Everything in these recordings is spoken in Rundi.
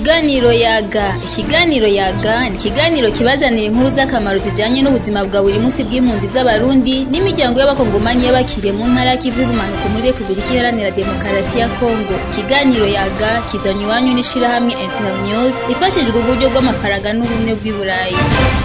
Ikiganiro yaga ikiganiro yaga ni ikiganiro kibazanira inkuru z'akamaro zijanye n'ubuzima bwa buri munsi bw'impunzi z'abarundi n'imiryango y'abakongomanyi y'abakiriye mu ntara y'ikivu y'ubumanuko muri Republika Iharanira Demokarasi ya Kongo ikiganiro yaga kizanywe iwanyu n'ishirahamwe Internews rifashijwe uburyo bw'amafaranga n'ubumwe bw'i Burayi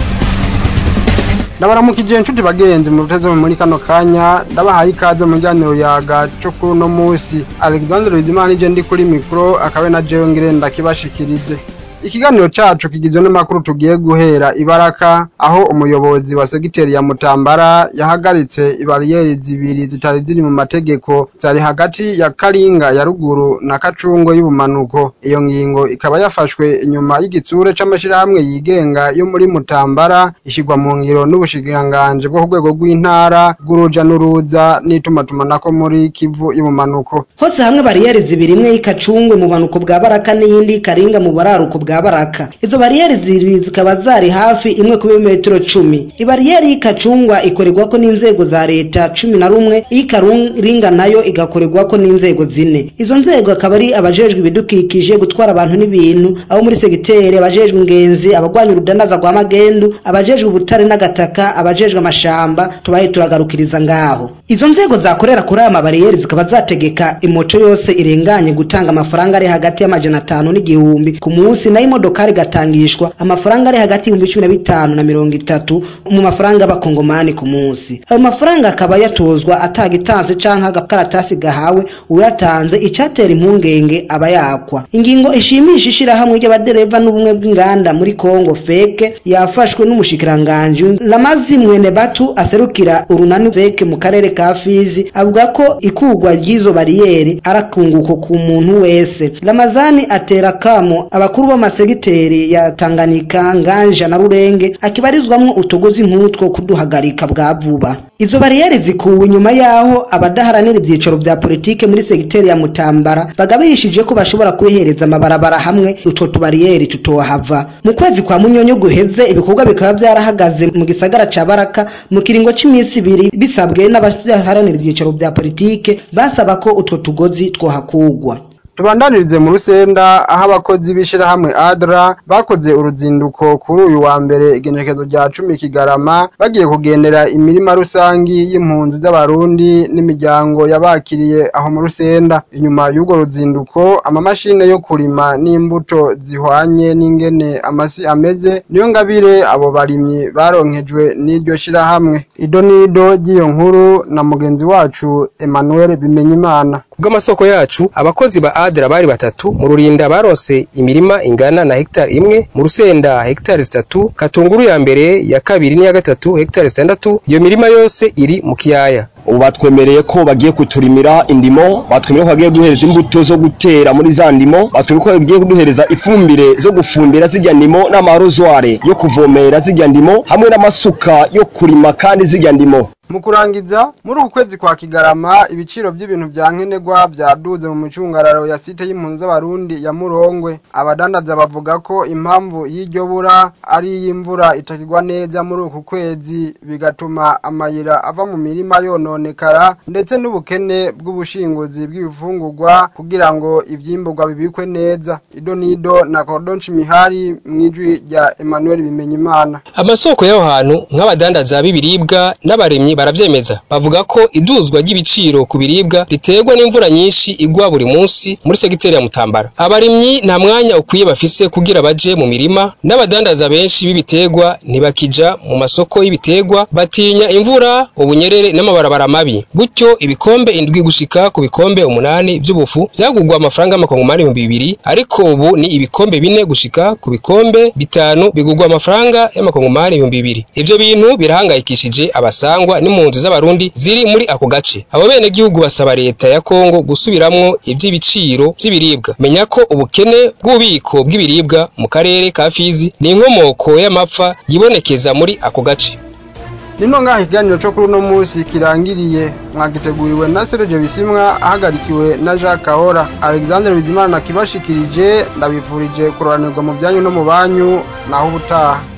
ndabaramukije inshuti bagenzi mu ruteze muri kano kanya ndabahaye ikaze mu kiganiro yaga cyo kuri uno munsi alexandre bizimana nije ndi kuri mikoro akabe na jewe ngire ndakibashikirize ikiganiro cacu kigizwe n'amakuru tugiye guhera ibaraka aho umuyobozi wa segiteri ya mutambara yahagaritse ibariyeri zibiri zitari ziri mu mategeko zari hagati ya karinga ya ruguru na kacungo y'ubumanuko iyo ngingo ikaba yafashwe inyuma y'igitsure c'amashirahamwe yigenga yo muri mutambara ishigwa mu ngiro n'ubushikiranganji bwo ku rwego rw'intara bw'uruja n'uruza n'itumatumanako muri kivu y'ubumanuko hose hamwe bariyeri zibiri imwe y'ikacungwe mu bumanuko bwa baraka n'iyindi y'ikaringa mu buraruko bwa baraka izo bariyeri zibiri zikaba zari hafi imwe ku birometero cumi ibariyeri y'ikacungwa ikorerwako n'inzego za leta cumi na rumwe iy'ikaringa nayo igakorerwako n'inzego zine izo nzego akaba ari abajejwe ibidukikije gutwara abantu n'ibintu abo muri segiteri abajejwe ingenzi abagwanya urudanaza rwa magendu abajejwe ubutare n'agataka abajejwe amashamba tubaye turagarukiriza ngaho izo nzego zakorera kuri aya mabariyeri zikaba zategeka imoto yose irenganye gutanga amafaranga ari hagati y'amajana atanu n'igihumbi ku munsi nayo imodokari igatangishwa amafaranga ari hagati y'ibihumbi cumi na bitanu na mirongo itatu mu mafaranga y'abakongomani ku munsi ayo mafaranga akaba yatozwa atagitanze canke agakaratasi gahawe uyatanze icatera impungenge aba yakwa ingingo ishimisha ishirahamwe ry'abadereva n'ubumwe bw'inganda muri kongo feke yafashwe n'umushikiranganji lamazi mwene batu aserukira urunani feke mu karere ka fizi avuga ko ikugwa ry'izo bariyeri arakunguko ku muntu wese ramazani atera kamo abakuru b'amasegiteri ya tanganyika nganja na rurenge akibarizwamwo utugozi nk'utwo kuduhagarika bwa vuba izo bariyeri zikuwe inyuma yaho abadaharanira ivyicaro vya politike muri segiteri ya mutambara bagabishije ko bashobora kubihereza amabarabara hamwe utwo tubariyeri tutohava mu kwezi kwa munyonyo guheze ibikorwa bikaba vyarahagaze mu gisagara ca baraka mu kiringo c'imisi ibiri bisabwe n'abadaharanira ivyicaro vya politike basaba ko utwo tugozi twohakugwa tubandanirize mu rusenda aho abakozi b'ishirahamwe adra bakoze uruzinduko kuri uyu wa mbere igenekezo rya cumi kigarama bagiye kugendera imirima rusangi y'impunzi z'abarundi n'imiryango yabakiriye aho mu rusenda inyuma y'urwo ruzinduko amamashine yo kurima n'imbuto zihwanye n'ingene amasi ameze niyo ngabire abo barimyi baronkejwe n'iryo shirahamwe ido n'ido ry'iyo nkuru na mugenzi wacu emmanuel bimenyimana kubw'amasoko yacu abakozi ba adra bari batatu mu rurinda baronse imirima ingana na hegitari imwe mu rusenda hegitari zitatu katunguru ya mbere ya kabiri n'iya gatatu hegitari zitandatu iyo mirima yose iri mu kiyaya ubu batwemereye ko bagiye kuturimira indimo batwemereye ko bagiye kuduhereza imbuto zo gutera muri za ndimo batwemereye ko bagiye kuduhereza ifumbire zo gufumbira zirya ndimo n'amarozware yo kuvomera zirya ndimo hamwe n'amasuka yo kurima kandi zirya ndimo mu kurangiza muri uku kwezi kwa kigarama ibiciro by'ibintu vya nkenerwa vyaduze mu micungararo ya site y'impunzi z'abarundi ya murongwe abadandaza bavuga ko impamvu y'iryo bura ari iy'imvura itakigwa neza muri uku kwezi bigatuma amayira ava mu mirima yononekara ndetse n'ubukene bw'ubushinguzi bw'ibifungurwa kugira ngo ivyimburwa bibikwe neza ido nido na kodonci mihari mw'ijwi rya emmanuel bimenyimana amasoko y'aho hantu nk'abadandaza b'ibiribwa n'abarimyi baravyemeza bavuga ko iduzwa ry'ibiciro ku biribwa riterwa n'imvura nyinshi igwa buri munsi muri segiteri ya Mutambara abarimyi nta mwanya ukwiye bafise kugira baje mu mirima n'abadandaza benshi b'ibiterwa ntibakija mu masoko y'ibiterwa batinya imvura ubunyerere n'amabarabara mabi gutyo ibikombe indwi gushika ku bikombe umunani vy'ubufu vyagurwa amafaranga y'amakongomani ibihumbi bibiri ariko ubu ni ibikombe bine gushika ku bikombe bitanu bigurwa amafaranga y'amakongomani ibihumbi bibiri ivyo bintu birahangayikishije abasangwa n'impunzi z'abarundi ziri muri ako gace abo bene gihugu basaba leta ya Kongo gusubiramwo ivy'ibiciro vy'ibiribwa menya ko ubukene bw'ububiko bw'ibiribwa mu karere ka Fizi ni inkomoko y'amapfa yibonekeza muri ako gace nino ngaha ikiganiro cyo kuri uno munsi kirangiriye mwagiteguriwe na Serge Bisimwa ahagarikiwe na Jacques Kahora Alexandre Bizimana nakibashikirije ndabivurije kuroranirwa mu byanyu no mu banyu naho ubutaha